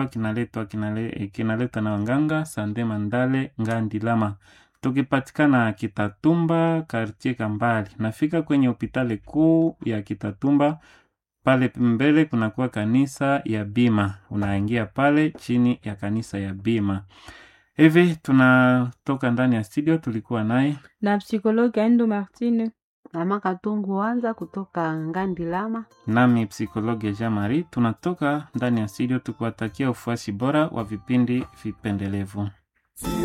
kinaletwa kinale, kinaletwa na wanganga Sande Mandale Ngandilama, tukipatikana Kitatumba kartie Kambali. Nafika kwenye hopitali kuu ya Kitatumba pale mbele kunakuwa kanisa ya Bima, unaingia pale chini ya kanisa ya Bima. Hivi tunatoka ndani ya studio, tulikuwa naye na psikologi Aindo Martine. Mama Katungu Wanza kutoka Ngandilama. nami psikologi Jean Marie. Tunatoka ndani ya studio tukiwatakia ufuasi bora wa vipindi vipendelevu.